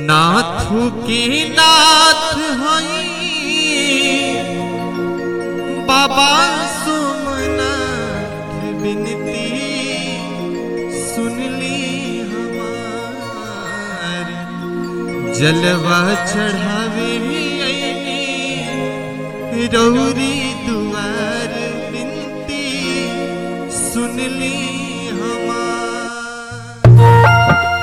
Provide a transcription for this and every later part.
नाथू की नाथ हई बाबा सोमनाथ बिनती सुनली हमार जलवा चढ़ावे अइनी रौरी दुआर बिनती सुनली हमार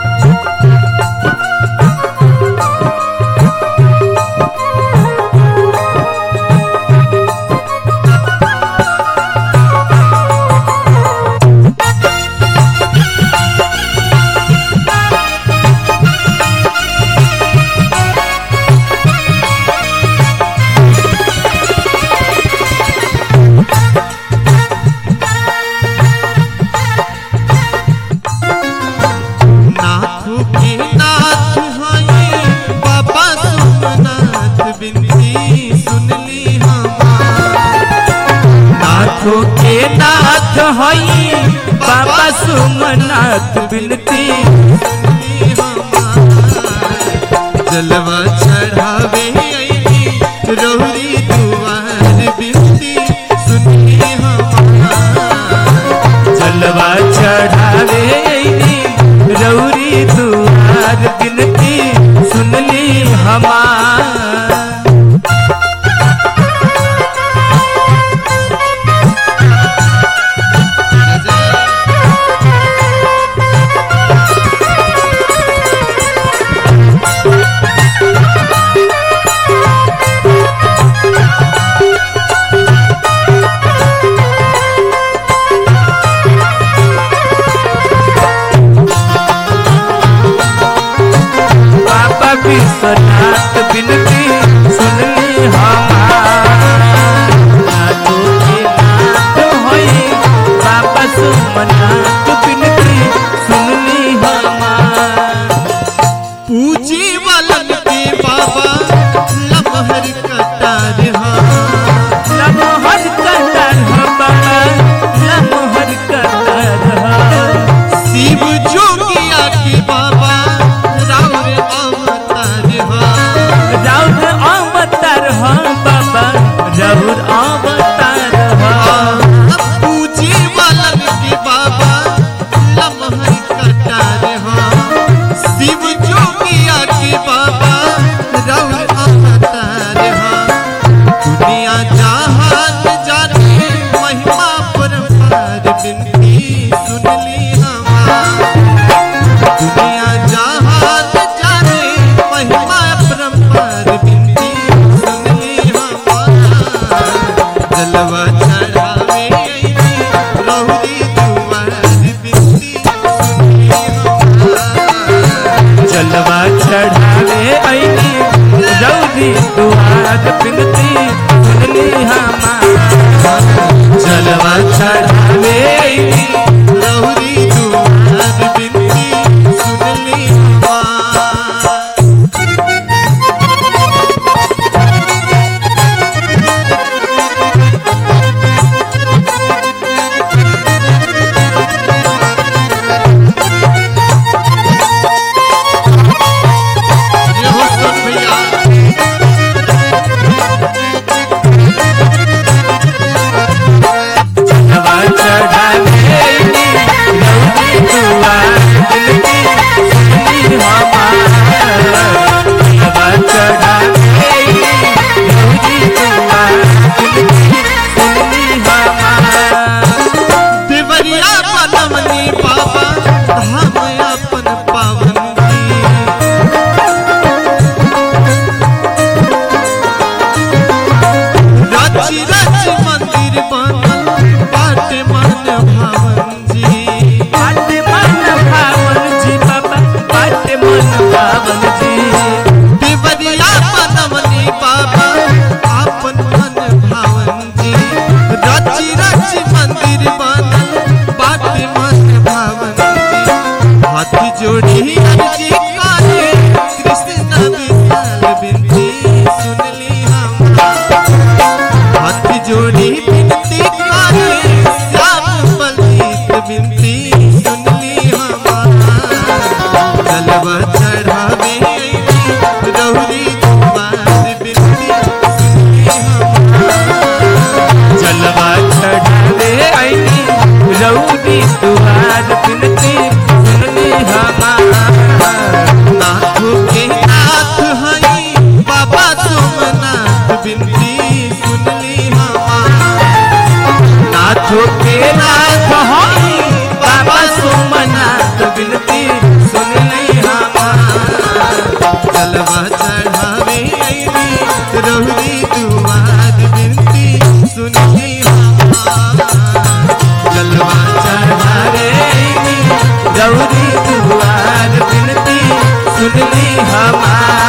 नाथू के नाथ हई बाबा सोमनाथ बिनती सुनली हमार नाथो के नाथ हई बाबा सोमनाथ बिनती सुनली हमार जलवा चढ़ावे अइनी रौरी दुआर बिनती सुनली हमार जलवा चढ़ावे अइनी रौरी दुआर बिनती सुनली हमार बाबा विश्वनाथ बिनती सुनली हमार नाथो के नाथ हई बाबा सोमनाथ बिनती सुनली हमार पूजी वालन के बाबा लमहर कटार हाँ लमहर कतर ह बाबा लमहर कतर ह शिव जोगिया के बाबा राउर अवतार हाँ राउर अवतार ह बाबा राउर अवतार ह पूजी वालन के बाबा लमहर कटार हाँ शिव जोगिया के बाबा राउर अवतार हाँ दुनिया जहान जाने महिमा परमार बिनती सुनली हमार दुनिया जहान जाने महिमा परमार बिनती सुनली हमार जलवा चढ़ावे अइनी रहुरी दुआर बिनती सुनली हमार जलवा चढ़ावे ऐनी रौदी दुआर बिनती सुनली हमार जलवा चढ़ावे ऐनी रहुरी दुआर बिनती सुनली हमार ये हो सुन भैया जलवा चढ़ावे ऐनी रौदी दुआर बिनती सुनली हमार जलवा चढ़ावे ऐनी रौदी दुआर बिनती सुनली हमार देवरिया बनमनी बाबा धाम अपन पावन रची रची मंदिर बनल बाटे मन भावन जी बात मन भावन जी बाबा बात मन भावन जी देवरिया बनमनी बाबा अपन मन भावन जी रची रची मंदिर बनल बाटे मन भावन जी हाथी जोड़ी अर्जी काले कृष्ण विशाल बिनती सुनली हमार हाथ जोड़ी बिनती करे श्याम बलजीत बिनती सुनली हमार जलवा चढ़ावे अइनी रौरी दुआर बिनती सुनली हमार नाथों के नाथ हई बाबा सोमनाथ बिनती सुनली हमार नाथों के नाथ हई बाबा सोमनाथ बिनती सुनली हमार जलवा चढ़ावे अइली रहुरी दुआर बिनती सुनली हमार जलवा चढ़ावे गौरी दुआर बिनती सुनली हमार